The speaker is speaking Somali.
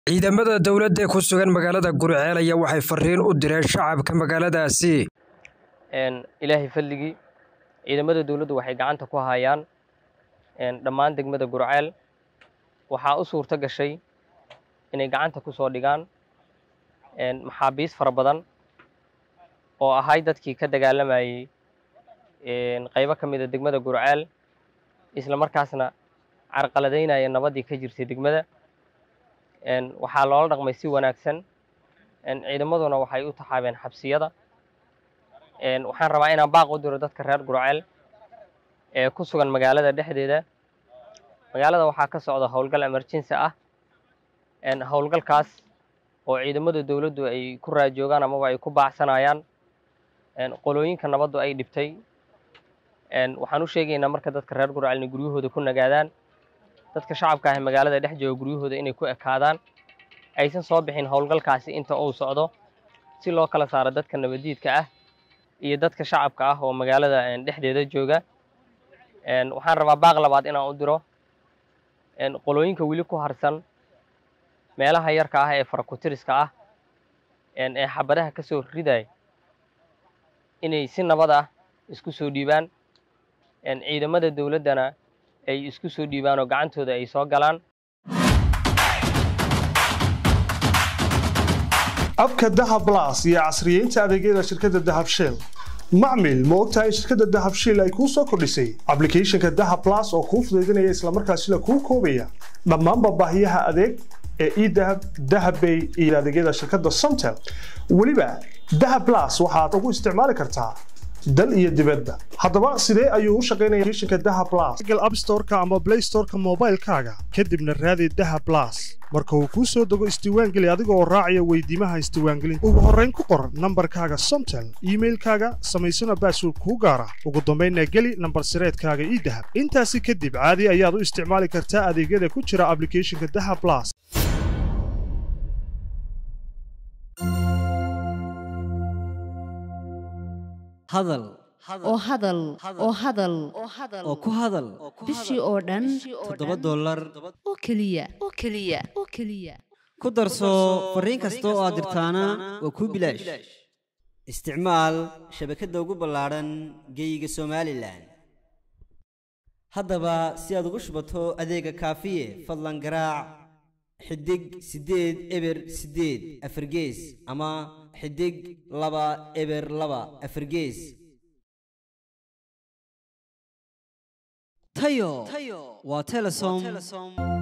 ciidamada dowladda ku sugan magaalada gurceel ayaa waxay fariin u direen shacabka magaaladaasi ilaahay fadligii ciidamada dowladdu waxay gacanta ku hayaan dhammaan degmada gurceel waxaa u suurto gashay inay gacanta ku soo dhigaan maxaabiis fara badan oo ahay dadkii ka dagaalamayey qaybo ka mida degmada gurceel isla markaasna carqaladaynaya nabaddii ka jirtay degmada waxaa loola dhaqmay si wanaagsan ciidamaduna waxay u taxaabeen xabsiyada waxaan rabaa inaan baaq u diro dadka reer gurceel ee ku sugan magaalada dhexdeeda magaalada waxaa ka socda howlgal emergency ah howlgalkaas oo ciidamada dowladdu ay ku raajoogaan amaba ay ku baacsanayaan qolooyinka nabaddu ay dhibtay waxaan u sheegaynaa marka dadka reer gurceel inay guryahooda ku nagaadaan dadka shacabka ah ee magaalada dhex jooga guryahooda inay ku ekaadaan aysan soo bixin howlgalkaasi inta uu socdo si loo kala saaro dadka nabadiidka ah iyo dadka shacabka ah oo magaalada dhexdeeda jooga waxaan rabaa baaq labaad inaan u diro qolooyinka weli ku harsan meelaha yarka ah ee farakutiriska ah ee xabadaha ka soo riday inay si nabad ah isku soo dhiibaan ciidamada dowladdana ay isku soo dhiibaan oo gacantooda ay soo galaan abka dahab blas iyo casriyeynta adeegyada shirkadda dahab shell macmil ma ogtahay shirkadda dahab shell ay kuu soo kordhisay ablicathonka dahab blas oo kuu fudaydinaya islamarkaasina kuu koobaya dhammaanba baahiyaha adeeg ee edahab dahabbay iyo adeegyada shirkadda somtel weliba dahab blas waxaad ugu isticmaali kartaa dal iyo dibadda haddaba sidee ayuu u shaqaynaya applicationka dahab blas google app store-ka ama play store-ka moobaylkaaga kadibna raadi dahab blas marka uu kuu soo dego isdiiwaangeli adiga oo raacaya weydiimaha isdiiwaangelinta ugu horrayn ku qor nambarkaaga somtel iimailkaaga samaysana baasword kuu gaara ugu dambaynna geli nambar sireedkaaga ii dahab intaasi kadib caadi ayaad u isticmaali kartaa adeegyada ku jira ablicathonka dahab blas hadal oo hadal oo hadal oo ku hadal bishii oo dhan toddoba dollar oo keliya oo keliya oo keliya ku darso fariin kasta oo aad dirtaana waa kuu bilaash isticmaal shabakadda ugu ballaadhan geeyiga somalilan haddaba si aad ugu shubato adeega kaafiye fadlan garaac xidig siddeed eber siddeed afargees ama xidig laba eber laba afargees tayo waa telesom